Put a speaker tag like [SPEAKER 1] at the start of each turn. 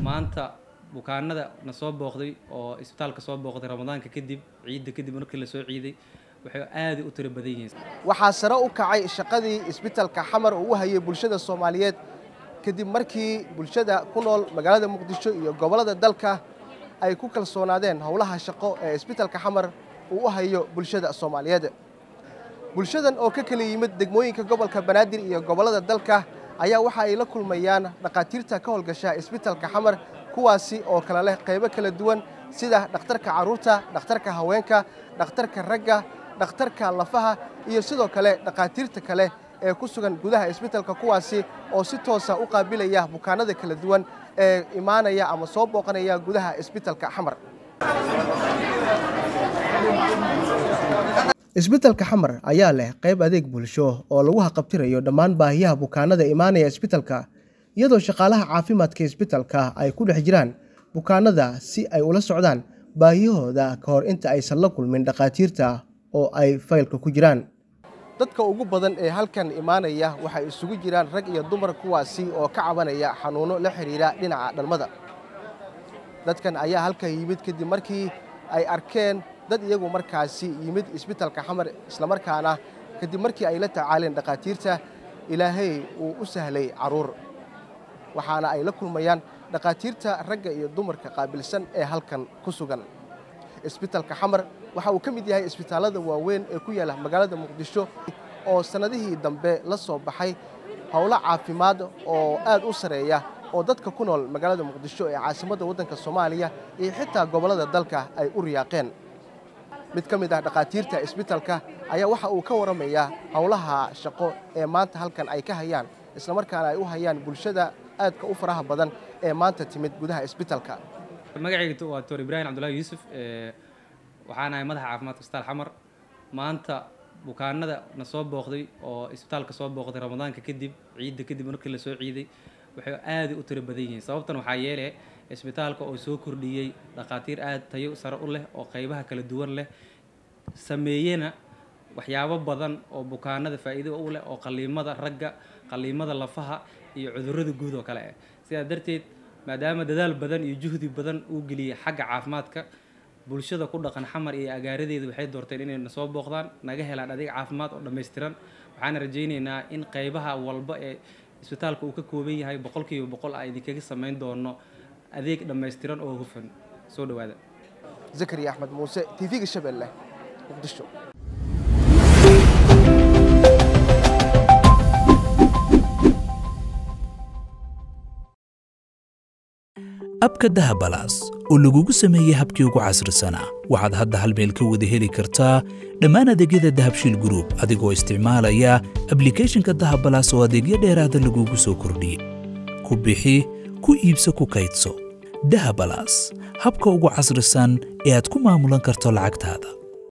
[SPEAKER 1] maanta bukaanada na soo booqday oo isbitaalka soo booqday ramadaanka kadib ciidda kadib markii la soo ciiday waxay aad u tiro badan yihiin
[SPEAKER 2] waxaa sare u kacay shaqadii isbitaalka xamar uu u hayay bulshada soomaaliyeed kadib markii bulshada ku nool magaalada muqdisho iyo gobollada dalka ay ku kalsoonaadeen howlaha shaqo ee isbitaalka xamar uu u hayo bulshada soomaaliyeed bulshadan oo ka kala yimid degmooyinka gobolka banaadir iyo gobollada dalka ayaa waxa ay la kulmayaan dhakhaatiirta ka howlgasha isbitaalka xamar kuwaasi oo kala leh qaybo kala duwan sida dhakhtarka carruurta dhakhtarka haweenka dhakhtarka ragga dhakhtarka lafaha iyo sidoo kale dhakhaatiirta kale ee ku sugan gudaha isbitaalka kuwaasi oo si toosa u qaabilaya bukaanada kala duwan ee imaanaya ama soo booqanaya gudaha isbitaalka xamar isbitaalka xamar ayaa leh qayb adeeg bulsho oo lagu haqabtirayo dhammaan baahiyaha bukaanada imaanaya isbitaalka iyadoo shaqaalaha caafimaadka isbitaalka ay ku dhex jiraan bukaanada si ay ula socdaan baahiyahooda ka hor inta aysan la kulmin dhakhaatiirta oo ay faylka ku jiraan dadka ugu badan ee halkan imaanaya waxay isugu jiraan rag iyo dumar kuwaasi oo ka cabanaya xanuuno la xidhiidha dhinaca dhalmada dadkan ayaa halkan yimid kadib markii ay arkeen dad iyagu markaasi yimid isbitaalka xamar islamarkaana kadib markii ay la tacaaleen dhakhaatiirta ilaahay uu u sahlay carruur waxaana ay la kulmayaan dhakhaatiirta ragga iyo dumarka qaabilsan ee halkan ku sugan isbitaalka xamar waxa uu ka mid yahay isbitaallada waaweyn ee ku yaalla magaalada muqdisho oo sannadihii dambe la soo baxay howlo caafimaad oo aad u sareeya oo dadka ku nool magaalada muqdisho ee caasimadda waddanka soomaaliya iyo xitaa gobollada dalka ay u riyaaqeen mid ka mid ah dhakhaatiirta isbitaalka ayaa waxa uu ka warramayaa howlaha shaqo ee maanta halkan ay ka hayaan islamarkaana ay u hayaan bulshada aadka u faraha badan ee maanta timid gudaha isbitaalka
[SPEAKER 1] magacayga waa doctor ibraahim cabdullaahi yuusuf waxaan ahay madaxa caafimaadka isbitaal xamar maanta bukaanada na soo booqday oo isbitaalka soo booqday ramadaanka kadib ciidda kadib markii la soo ciiday waxay aad u tiro badan yihiin sababtan waxaa yeele isbitaalka oo soo kordhiyey dhakhaatiir aad tayo sare u leh oo qaybaha kala duwan leh sameeyena waxyaabo badan oo bukaanada faa'iido u leh oo qaliimada ragga qaliimada lafaha iyo cudurrada guud oo kale ah sidaa darteed maadaama dadaal badan iyo juhdi badan uu geliyey xagga caafimaadka bulshada ku dhaqan xamar iyo agaaradeeda waxay doorteen inay na soo booqdaan naga helaan adeeg caafimaad oo dhammaystiran waxaana rajaynaynaa in qaybaha walba ee isbitaalka uu ka kooban yahay boqolkiiba boqol a idinkaga samayn doono adeeg dhammaystiran oo hufan soo dhowaada
[SPEAKER 2] zakariya axmed muuse tv-ga shabeelle muqdisho
[SPEAKER 3] abka dahabalaas oo lagugu sameeyey habkii ugu casrisanaa waxaad hadda hal meel ka wada heli kartaa dhammaan adeegyada dahabshiil gruub adigoo isticmaalaya ablikhethonka dahabalaas oo adeegyo dheeraada lagugu soo kordhiyey ku bixi ku iibso ku kaydso dahabalaas habka ugu casrisan ee aad ku maamulan karto lacagtaada